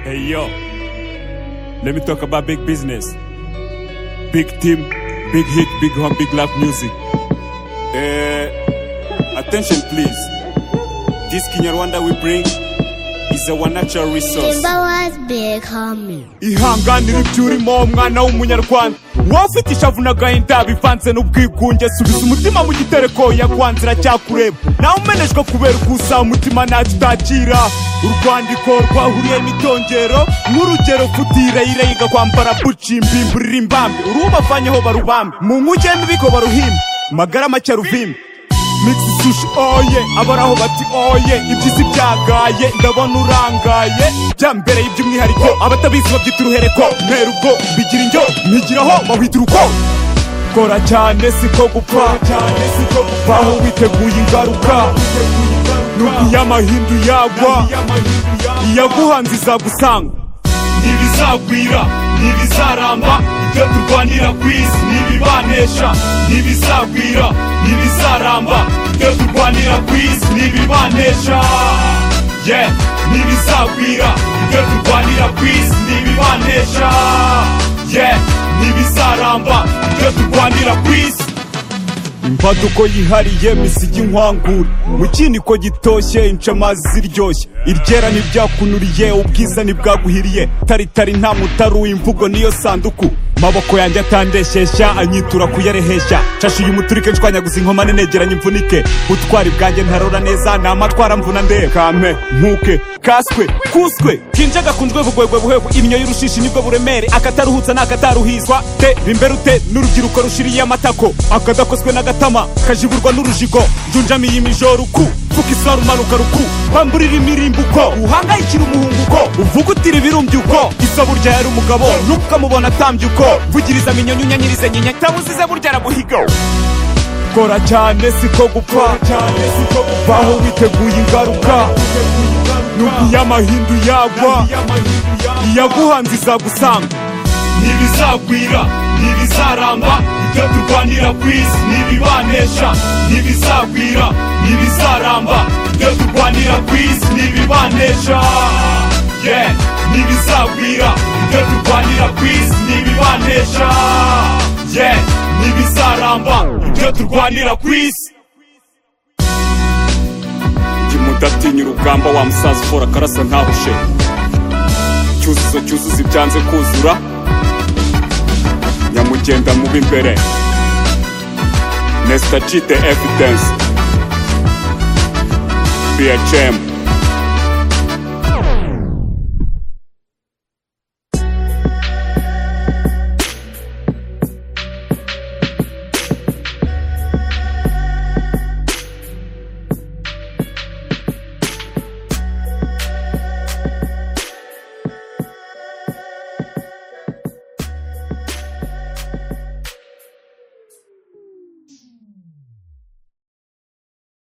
Hey yo, let me talk about big business. Big team, big hit, big home, big love music. Uh, attention please. This Kinyarwanda we bring is a one natural resource. Simba was big homie. ihanganira ibyo urimo umwana w'umunyarwanda wowe ufite ishavu n'agahinda bivanze n'ubwigunge subiza umutima mu gitereko yakwanze iracyakureba nawe umenejwe kubera ukusa umutima ntacyo utakira urwandiko rwahuriye n'itongero nk'urugero futire yirega kwambara buci mbimbi ririmbambe urubavanyeho barubambe mu nkuge n'ubiko baruhimbe magara make ruvimbe mix sushi oye abaraho bati oye ibyizi byagaye ndabona urangaye bya mbere y'iby'umwihariko abatabizi babyita uruhereko ntera ubwo bigira indyo ntigiraho wahita uruko kora cyane siko gupfa baho witeguye ingaruka nuko iyo amahindu yagwa iyaguhanze izagusanga ntibizagwira ntibizaramba ibyo turwanira ku isi ntibibanesha ntibizagwira ntibizaramba ibyo turwanira ku isi ntibibanesha ye ntibizagwira ibyo turwanira ku isi ntibibanesha ye ntibizaramba ibyo turwanira ku isi imbaduko yihariye misigi inkwangure mu kiniko gitoshye inshamazi ziryoshye iryera ntibyakunuriye ubwiza ntibwaguhiriye taritari nta mutaru imvugo niyo sanduku maboko yanjye atandesheshya anyitura kuyareheshya cashuye umuturike nshwanyaguza inkoma nenegeranye imvunike butwari bwanjye ntarora neza ni amatwara mvuna ndebe kampe nkuke kaswe kuswe kinje gakunzwe bugwegwe buhebu imyo y'urushishi nibwo buremere akataruhutsa n'akataruhizwa te rimberute n'urubyiruko rushiriye amatako akadakozwe n'agatama kajiburwa n'urujigo njunjamiye imijoruku mvuga isaru manuka ruku kwamburira imirimbuko uhangayikira umuhunguko uvuga utira ibirumbyuko isa burya yari umugabo n'ukamubona atambye uko vugiriza minyonyo unyanyirize nyinya tabuzize burya aramuhiga kora cyane siko gupfa baho witeguye ingaruka nuko iyo amahindu yagwa iyaguhanze izagusanga ntibizagwira ntibizaramba ibyo turwanira ku isi ntibibanesha ntibizagwira ntibizaramba ibyo turwanira ku isi ntibibanesha ye ntibizagwira ibyo turwanira ku isi ntibibanesha ye ntibizaramba ibyo turwanira ku isi ndi mudatinya urugamba wa musaza ufora akarasa ntabushe cyuzuzo cyuzuzo ibyanze kuzura nyamugenda mubi imbere nesitacite evidensi bhm